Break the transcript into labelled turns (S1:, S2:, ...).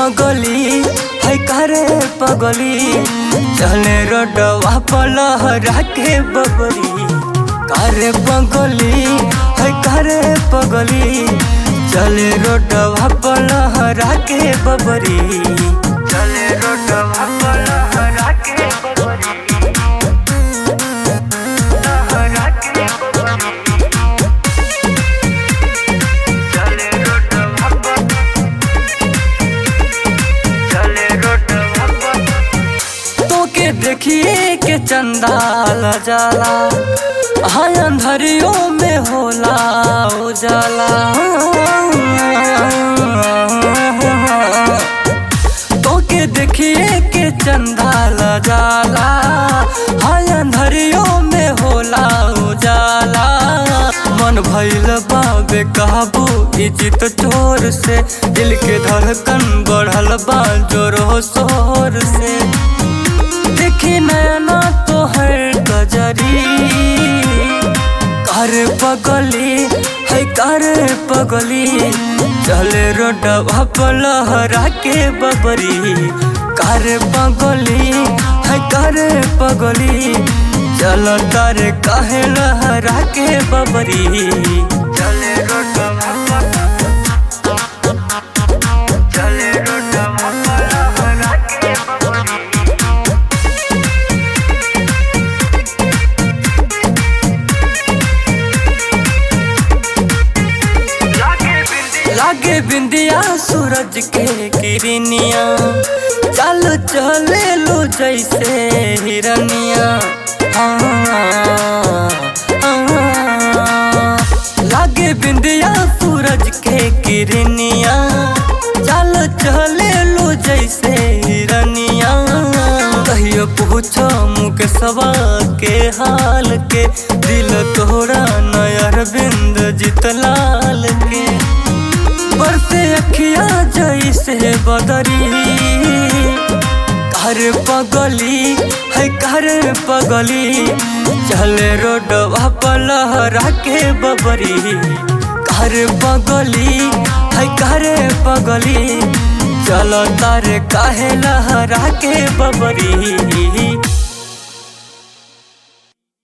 S1: पगली है करे पगली चले रोडवा पलहरा के बबरी करे पगली है करे पगली चले रोडवा पलहरा के बबरी चले रोडवा पलहरा के बबरी लहरा के बबरी चले रोडवा पर चले रोडवा पर तोके देखिए के चंदाल जाला हाँ अंधरियों में होला उजाला तोके देखिए के चंदाल जाला हाँ अंधरियों में होला उजाला मन भइल बाबे काबू इजित चोर से दिल के धड़कन बढ़ल बा जोरो शोर से देखी नैना तो हर गजरी कर पगली है कर पगली चले रोडवा पलहरा के बबरी कर पगली है कर पगली चल कर काहे लहरा के बबरी चले रोडवा पर चले रोडवा पलहरा के बबरी लागे बिंदिया सूरज के किरनिया चल चले लो जैसे हिरनिया हाँ, हाँ। लागे बिंदिया सूरज के किरनिया चल चले लो जैसे हिरनिया कहियो पूछो मुके सवा के हाल के दिल तोड़ा नयर बिंद जितलाल के बरसे अखिया जैसे बदरी कर पगली है कर पगली चले रोडवा पलहरा के बबरी कर पगली है कर पगली चलो तारे काहे लहरा के बबरी